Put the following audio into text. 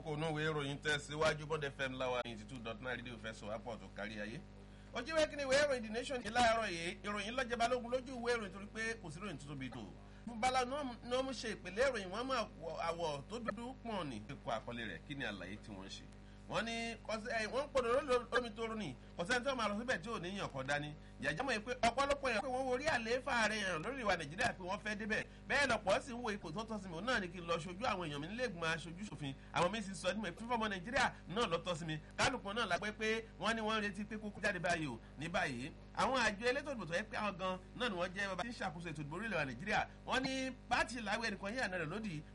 kókó inú ìwé ìròyìn tẹ̀síwájú bọ́dẹ fm láwa ninety two dot nine rédíò fẹ́ sọ àpọ̀ tó kárí ayé. ojú ìwé kíni ìwé ìròyìn the nation ní láàárọ̀ yìí ìròyìn lọ́jọ́ balógun lójú ìwé ìròyìn torí pé kò sí ìròyìn tuntun bíi tó. bala ní wọ́n mú ṣe ìpìlẹ̀ ìròyìn wọ́n mú àwọ̀ tó dúdú pọ̀n ní kíkọ àkọlé rẹ̀ kí ni àlàyé tí wọ́n ṣe wọ́n ní wọ́n ń pọ̀dọ̀ lómi tó rún ni kọ̀sẹ́ni tó máa lọ síbẹ̀ tí ò ní yàn kọ́ dání jàjámọ̀ yìí pé ọ̀pọ̀lọpọ̀ yàn pé wọ́n worí àlééfà rẹ̀ yàn lórí ìwà nàìjíríà pé wọ́n fẹ́ débẹ̀ bẹ́ẹ̀ lọ́pọ̀ sì ń wo ipò tó tọ́ sí mi náà ni kí n lọ ṣojú àwọn èèyàn mi nílé ìgbìmọ̀ aṣojú ṣòfin àwọn mi sì sọ ní fífọ́ ọmọ nàìjíríà náà lọ́tọ́ sí mi kálukú náà la pé pé wọ́n ní wọ́n retí pé kókó jáde báyìí o ní báyìí àwọn àjọ elétò ìdìbò tó yẹ pé àwọn gan náà ni wọ́n jẹ́ bàbá tí ń ṣàkóso ètò ìdìbò orílẹ̀ wa nàìjíríà wọ́n ní pàtì làwọn ẹnìkan yíyànà rẹ̀ lódì